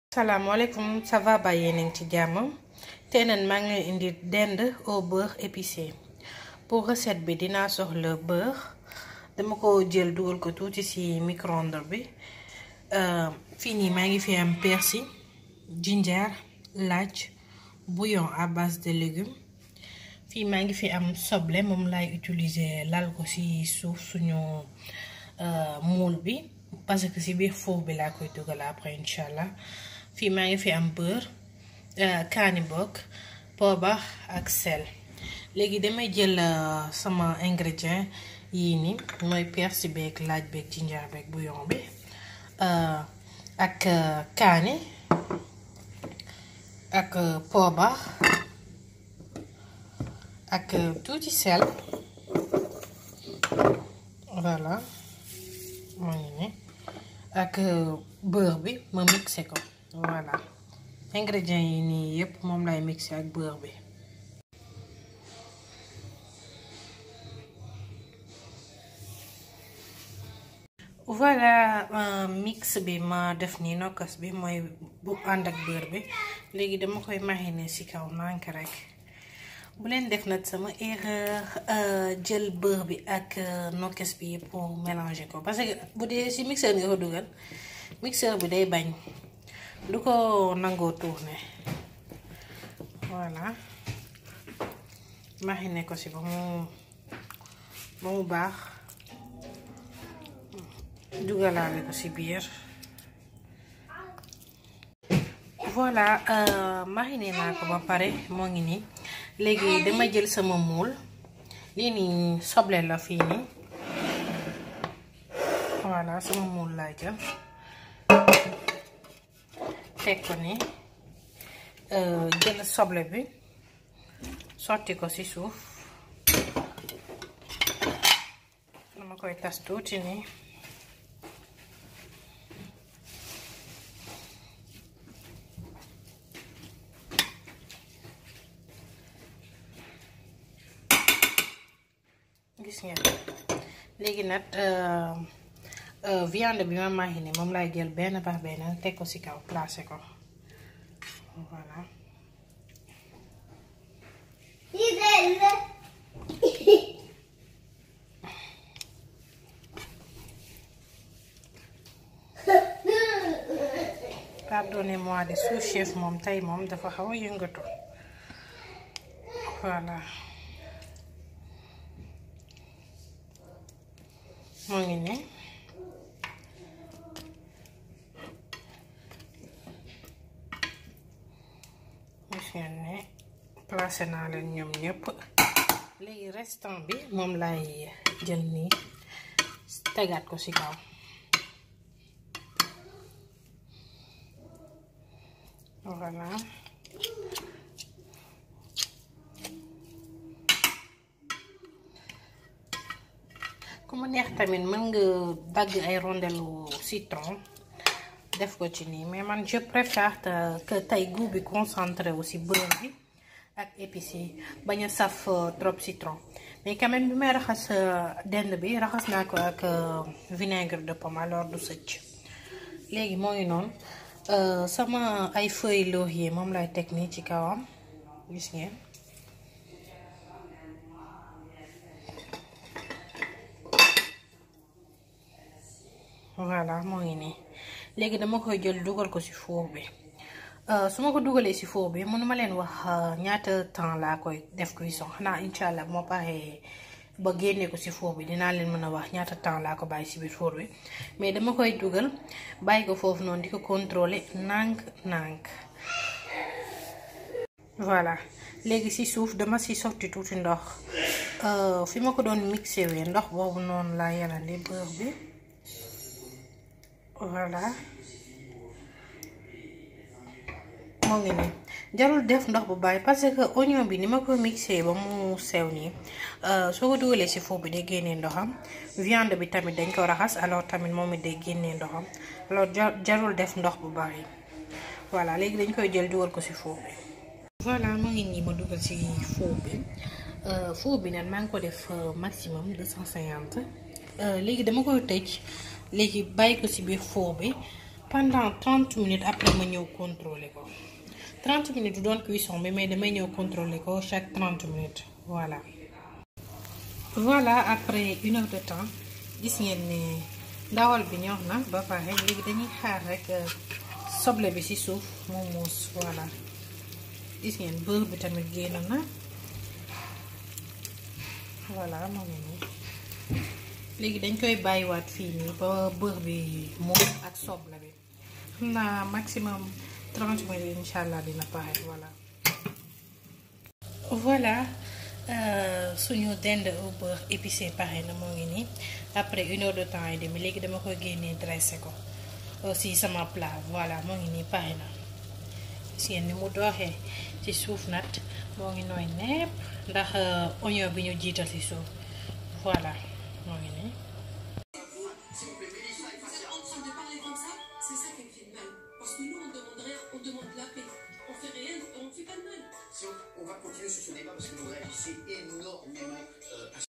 salaamaaleykum ça va ba yéen a ngi ci jàmm tey nag maa ngi leen indi dinde au beurre épicé pour recette bi dinaa soxla beurre dama ko jël dugal ko tuuti ci micro-ondes bi fii nii maa ngi fi am persil ginger laaj bouillon à base de légumes fii maa ngi fi am soble moom laay utiliser lal ko ci suuf suñu moule bi parce que ci biir four bi laa koy dugal après incha allah fii maa ngi fi am beurre kaani bokk poobar ak sel léegi damay jël sama ingrédient yii ni mooy persil beeg laaj beeg ginger beeg bouillon bi ak kaani ak poobar ak tuuti sel voilà moo ngi ne ak beurre bi ma mixé ko voilà ingrédients yi nii yëpp moom lay mixé ak beurre bi voilà mix bi ma def nii nokkas bi mooy bu ànd ak beurre bi léegi dama koy mariner ci kaw nànk rek bu leen def nag sama erreur jël beurre bi ak nokkes bi yëpp pour mélanger ko parce que bu dee ci mixeur nga ko dugal mixeur bi day bañ du ko nangoo tourner voilà mariner ko ci ba mu ba mu baax dugalaale ko ci biir voilà mariner naa ko ba pare moo ngi nii léegi dama jël sama moule lii nii soble la fii nii voilà sama moule laa jël teg ko ni jël soble bi sotti ko ci suuf dama koy tas tuuti nii gis ngeen léegi nag viande bi ma mariné moom laay jël benn par benn teg ko ci kaw placé ko voilà pardonnez-moi de sous-chef moom tey moom dafa xaw a yëngatu voilà moo ngi ne gis ngeen ne placé naa leen ñoom ñëpp léegi restant bi moom lay jël nii tegaat ko ci kaw voilà ku mu neex tamit mën nga dagg ay rondelu citron def ko ci nii mais man je préfère que tey goût bi concentré wu ci beurre bi ak épices yi bañ a saf trop citron mais quand même bi may raxas dend bi raxas naa ko ak vinaigre de pomme alors du sëcc léegi moo ngi noonu sama ay feuilles laurier moom lay teg nii ci kawam gis ngeen voilà moo ngi nii léegi dama koy jël dugal ko ci four bi su ma ko dugalee ci four bi mënuma leen wax ñaata temps laa koy def cuisson xanaa incha allah moo paree ba génnee ko ci four bi dinaa leen mën a wax ñaata temps laa ko bàyyi ci biir four bi mais dama koy dugal bàyyi ko foofu noonu di ko contrôler nànk nànk voilà léegi ci suuf dama ci sotti tuuti ndox fi ma ko doon mixé wee ndox boobu noonu laa yalandi beurre bi voilà moo ngi nii jarul def ndox bu bàyyi parce que oignon bi ni ma ko mixé ba mu sew nii soo ko dugalee ci four bi day génnee ndoxam viande bi tamit dañ ko raxas alors tamit moom it day génnee ndoxam alors jarul def ndox bu bari voilà léegi dañ koy jël dugal ko ci four bi. voilà moo ngi nii ma dugal ci four bi four bi nag maa ngi ko def maximum 250 léegi dama koy tëj léegi bàyyi ko ci biir four bi pendant 30 minutes après ma ñëw contrôler ko 30 minutes du doon cuisson bi mais damay ñëw contrôler ko chaque 30 minutes voilà. voilà après une heure de temps gis ngeen ne ndawal bi ñor na ba pare léegi dañuy xaar rek soble bi ci suuf mu muus voilà gis ngeen beurre bi tamit génn na voilà moo ngi nii léegi dañ koy bàyyiwaat fii nii ba beurre bi muus ak soble bi xam naa maximum 30 minutes incha allah dina pare voilà. voilà suñu dinde au beurre épicé pare na moo ngi nii après une heure de temps et demi léegi dama koy génnee dressé ko aussi sama plat voilà moo ngi nii pare na seen ni mu dooxee ci suuf nat moo ngi nooy nepp ndax oignon bi ñu jiital ci suuf voilà moo ngi nii Si on, on va continuer sur ce débat parce que le vrai, c'est énormément. euh,